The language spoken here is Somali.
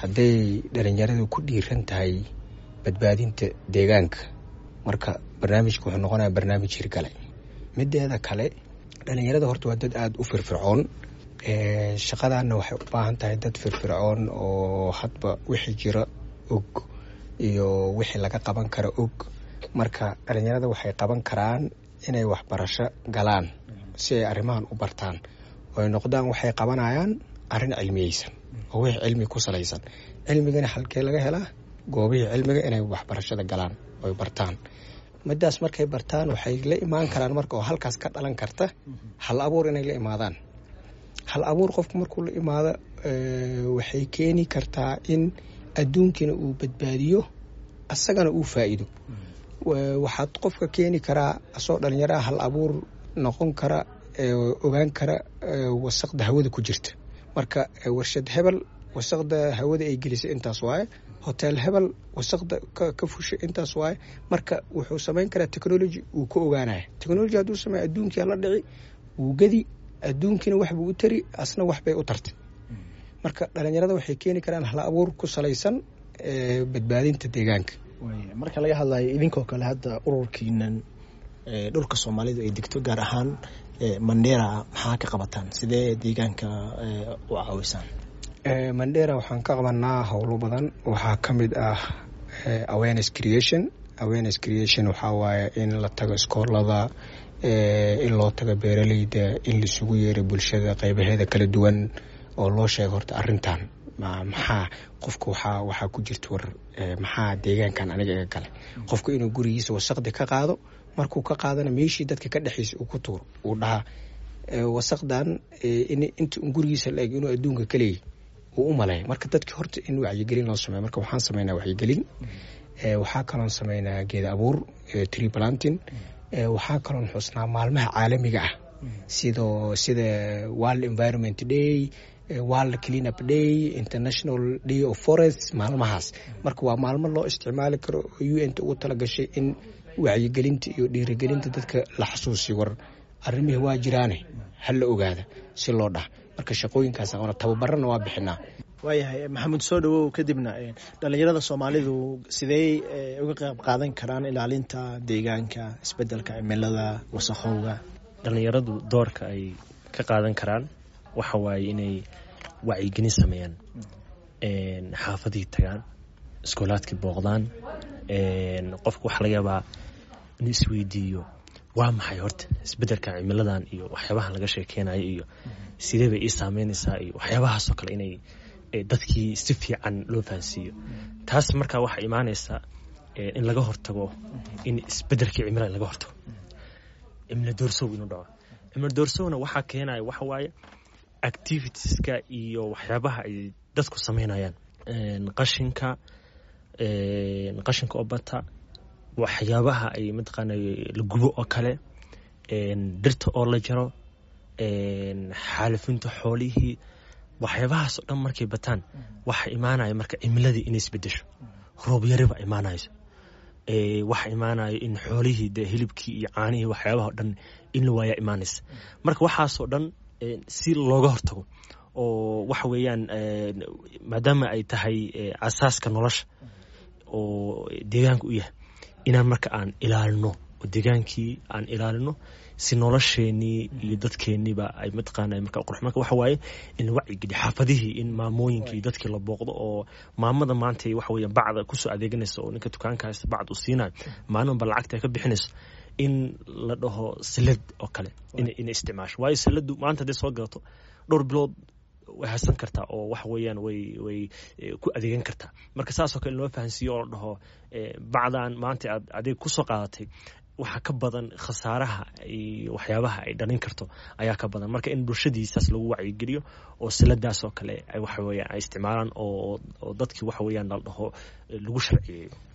hadday dhalinyaradu ku dhiiran tahay badbaadinta deegaanka marka barnaamijka wuxuu noqonaya barnaamij hirgale mideeda kale dhalinyarada horta waa dad aada u firfircoon shaqadanna waxay u baahan tahay dad firfircoon oo hadba wixii jira og iyo wixii laga qaban kara og marka dhalinyarada waxay qaban karaan inay waxbarasho galaan si ay arrimahan u bartaan oo ay noqdaan waxay qabanayaan arrin cilmiyeysan oo wixii cilmi ku salaysan cilmigana halkee laga helaa goobihii cilmiga inay waxbarashada galaan oy bartaan midaas markay bartaan waxay la imaan karaan marka oo halkaas ka dhalan karta hal abuur inay la imaadaan hal abuur qofku markuu la imaado waxay keeni kartaa in adduunkina uu badbaadiyo asagana uu faa'iido waxaad qofka keeni karaa asoo dhalinyaraha hal abuur noqon kara ogaan kara wasaqda hawada ku jirta marka warshad hebel wasaqda hawada ay gelisay intaas waaye hotel hebel wasaqda ka fushay intaas waaye marka wuxuu samayn karaa technology uu ka ogaanaya technology hadduu sameeya adduunkii hala dhici wuu gedi adduunkiina waxbuu u tari asna waxbay u tartay marka dhalinyarada waxay keeni karaan hal abuur ku salaysan badbaadinta deegaanka marka laga hadlayo idinkoo kale hadda ururkiinan dhulka soomaalidu ay degto gaar ahaan mandera maxaa ka qabataan sidee deegaanka u caawisaan mandera waxaan ka qabanaa howlo badan waxaa ka mid ah awareness creation awareness creation waxaa waaye in la tago iskoolada in loo tago beeraleyda in laisugu yeero bulshada qeybaheeda kala duwan oo loo sheego horta arrintan maxaa qofka waxaa waxaa ku jirta war maxaa deegaankan aniga iga galay qofku inuu gurigiisa wasaqdi ka qaado markuu ka qaadana meeshii dadka ka dhexeysa uu ku tuuro uu dhahaa wasaqdan inta un gurigiisa la eg inuu adduunka ka leeyahy uu u maleeya marka dadki horta in wacyigelin loo sameeyo marka waxaan sameynaa wacyigelin waxaa kaloon sameynaa geeda abuur tree planting waxaa kaloon xusnaa maalmaha caalamiga ah sidoo sida world environment day world clean up day international day of forest maalmahaas marka waa maalmo loo isticmaali karo oo u n ta ugu talagashay in wacyigelinta iyo dhiirigelinta dadka la xasuusiyo war arrimihii waa jiraane hala ogaada si loo dhaha marka shaqooyinkaas aqoona tababarana waa bixinaa waayahay maxamuud soo dhawow kadibna dhalinyarada soomaalidu sidey uga qayb qaadan karaan ilaalinta deegaanka isbedelka cimilada wasaqowga dhalinyaradu doorka ay ka qaadan karaan waxa waaye inay wacyigelin sameeyaan xaafadihii tagaan iskoolaadkii booqdaan qofka waxaa laga yaabaa inuu isweydiiyo waa maxay horta isbedelka cimiladan iyo waxyaabaha laga sheekeynayo iyo sidee bay ii saameynaysaa iyo waxyaabahaasoo kale inay dadkii si fiican loo fahansiiyo taas markaa waxaa imaanaysa in laga hortago in isbedelkii cimilada laga hortago cimilo doorsow inuu dhaco cimilo doorsowna waxaa keenaya waxa waaye activitieska iyo waxyaabaha ay dadku sameynayaan qashinka qashinka oo bata waxyaabaha ay mataqaana la gubo oo kale dhirta oo la jaro xaalifinta xoolihii waxyaabahaas oo dhan markay bataan waxa imaanaya marka cimiladii inay isbedesho roobyariba imaanayso waxa imaanayo in xoolihii de hilibkii iyo caanihii waxyaabaha o dhan in la waayaa imaanaysa marka waxaasoo dhan si looga hortago oo waxa weeyaan maadaama ay tahay asaaska nolosha oo deegaanka u yahay inaan marka aan ilaalino oo deegaankii aan ilaalino si nolosheenii iyo dadkeeniiba ay mataqaana marka qurux marka waxa waaye in la wacyigeliyo xaafadihii in maamooyinkii dadkii la booqdo oo maamada maanta waxa weeyaan bacda kusoo adeeganaysa oo ninka dukaanka haysta bacd uu siinayo maalinba lacagta ay ka bixinayso in la dhaho salad oo kale inay isticmaasho waayo saladu maanta hadday soo gadato dhowr bilood way haysan kartaa oo waxa weeyaan way way ku adeegan kartaa marka saasoo kale in loo fahansiiyo oo la dhaho bacdan maanta aad adeeg kusoo qaadatay waxaa ka badan khasaaraha iyo waxyaabaha ay dhalin karto ayaa ka badan marka in bulshadiisaas lagu wacyigeliyo oo siladaas oo kale waxa weeyaan ay isticmaalaan oo oo dadkii waxa weeyaan la dhaho lagu sharciyeeyo